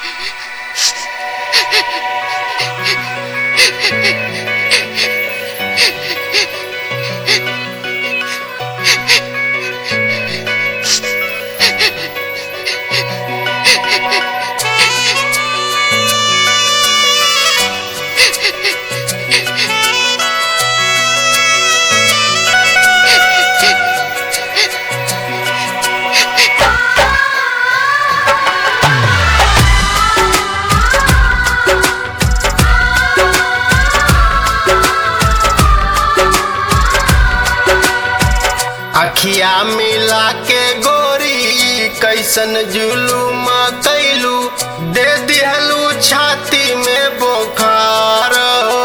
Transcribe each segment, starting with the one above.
अखिया मिला के गोरी कैसन जुलूम कैलू दे दिहलू छाती में बोखार हो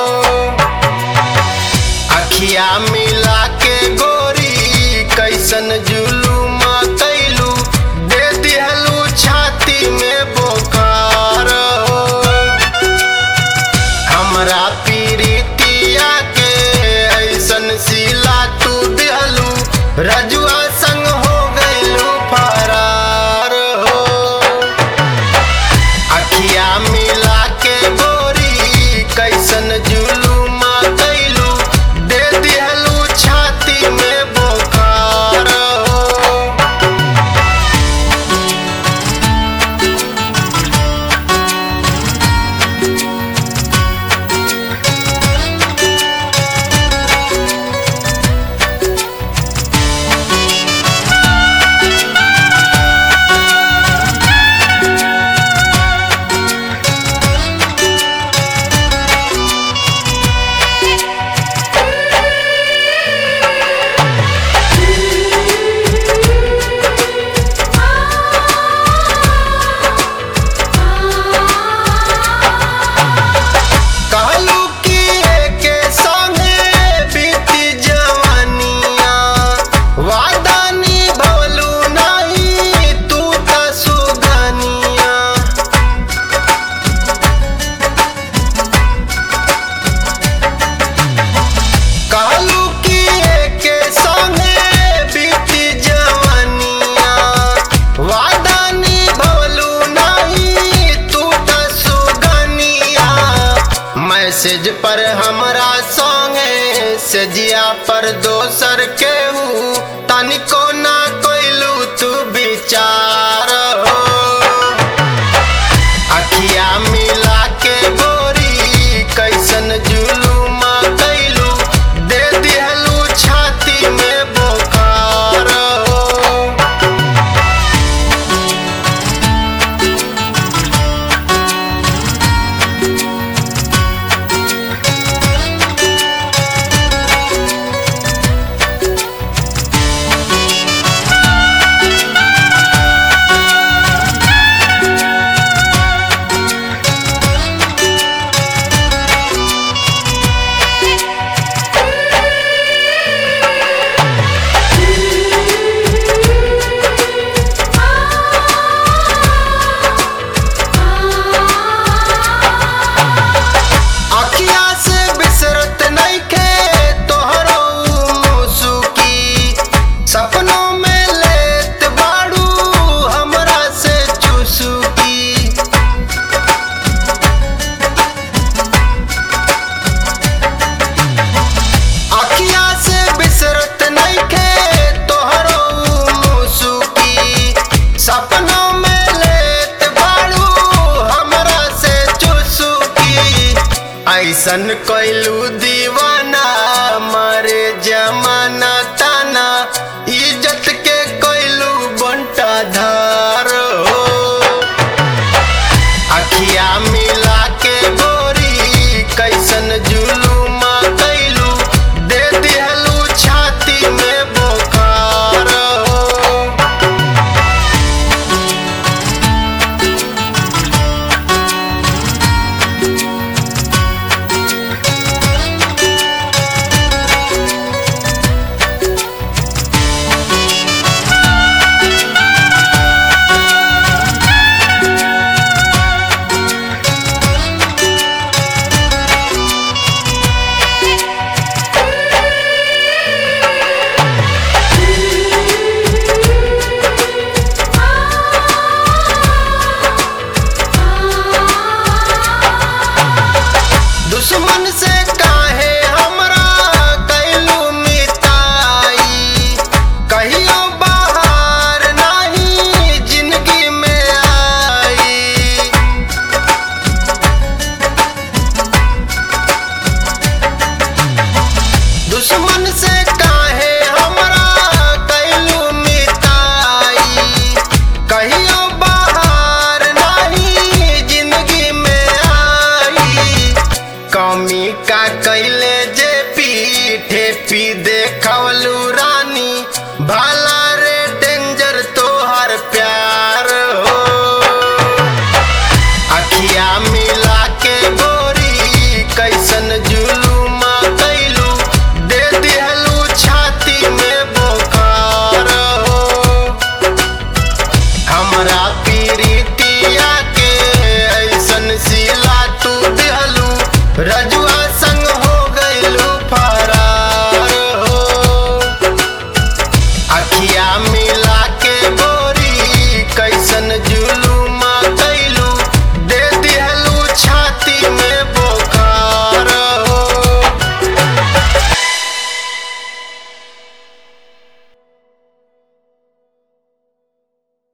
अखिया मिला के गोरी कैसन जुलूम कैलू दे दिहलू छाती में बोखार हो हमरा पीरितिया के ऐसन सिला तू दिहलू रजुआ संग हो गइलू फरार हो अखिया मिला के गोरी कैसन जुलूम कैलू दे दिहलू छाती में बोखार हो कहलू कि एके संगे बीती जवानिया वादा निभवलू नहीं तू त सुगनिया कहलू कि एके संगे बीती जवानिया वादा निभवलू नहीं तू त सुगनिया मैसेज पर हमरा संगे सजिया पर दोसर केहू तनिको ना कोइलू तू विचार हो अखिया मिला के गोरी कैसन जुलूम कैलू दे दिहलू छाती में बोखार हो अखिया से बिसरत नइखे तोहरो मुसुकी सपनों में लेत बाड़ू हमरा से चुसुकी अखिया से बिसरत नइखे तोहरो मुसुकी सपनों में लेत बाड़ू हमरा से चुसुकी ऐसन कैलू दीवाना मारे जमाना ताना इज्जत के कैलू बंटा धार हो अखिया मिला के गोरी कैसन जुलूम कैलू दे दिहलू छाती में बोखार हो हमरा पीरितिया